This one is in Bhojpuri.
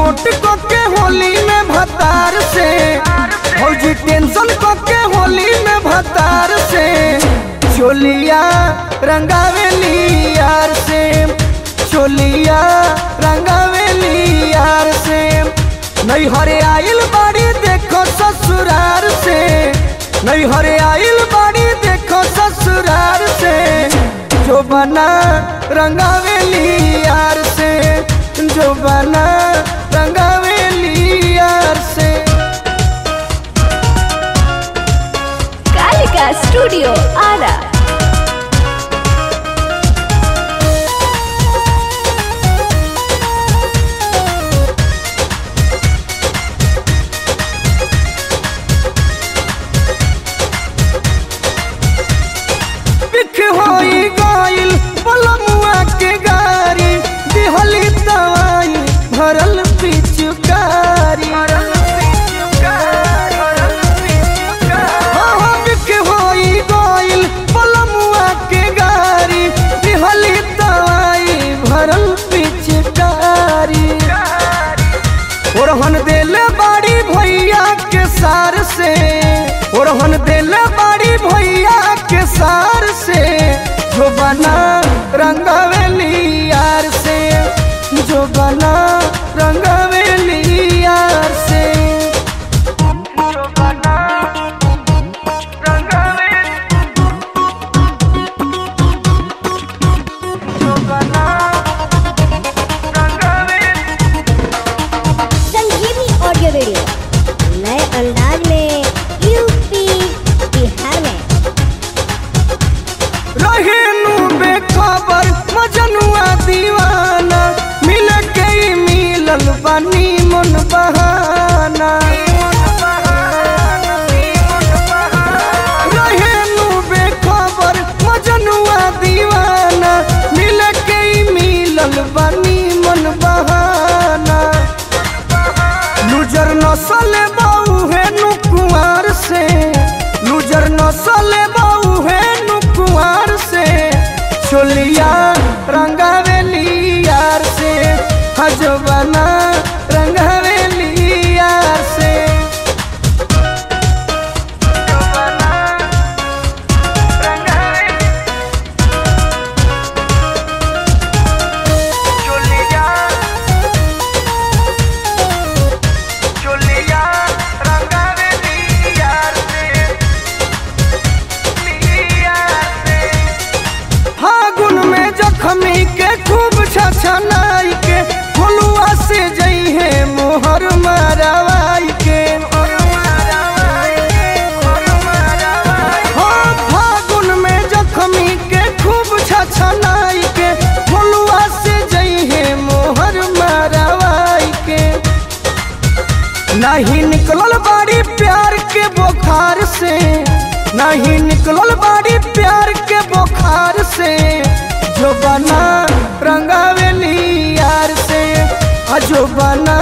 नोट को के होली में भतार से भौजी टेंशन को के होली में भतार से चोलिया रंगावेली यार से चोलिया रंगावेली यार से नहीं हरे आइल बाड़ी देखो ससुरार से नहीं हरे आइल बाड़ी देखो ससुरार से जो बना रंगावेली यार से जो बना रंगावेली यार से कालिका स्टूडियो आरा बिख होई गइल पलमुआ के गारी दिहली दवाई भरल पिचुकारी हाँ, हाँ, बिख होई गइल पलमुआ के गारी दिहली दवाई भरल पिचुकारी ओरहन देले बाड़ी भैया के सार से ओरहन देले बाड़ी भैया के सार से जो बना रंगवेली यार से जो बना रंगवेली यार से जो बना रंगवेली जो बना रंगवेली संजीवनी ऑडियो वीडियो नए अंदाज में यूपी बिहार में रहेनु बेखबर मजनुआ दीवाना मिल के ही मिलल बानी मन बहाना रहेनु बेखबर मजनुआ दीवाना मिल के ही मिलल बानी मन बहाना लूजर नसल बाऊ है नुकुआर से लूजर नसल बाऊ है नुकुआर से छोलिया रंगावेली यार से हजबना रंगावेली यार से चोलिया चोलिया रंगावेली यार से यार से फागुन में जखमी के खूब छछनाई के फुलुआ से जई है मोहर मारवाई के हाँ, फागुन में जखमी के खूब छछनाई के फुलुआ से जई है मोहर मारवाई के नहीं निकलल बाड़ी प्यार के बुखार से नहीं निकलल बाड़ी प्यार के बुखार से जो बना रंगावेली यार से आ जो बना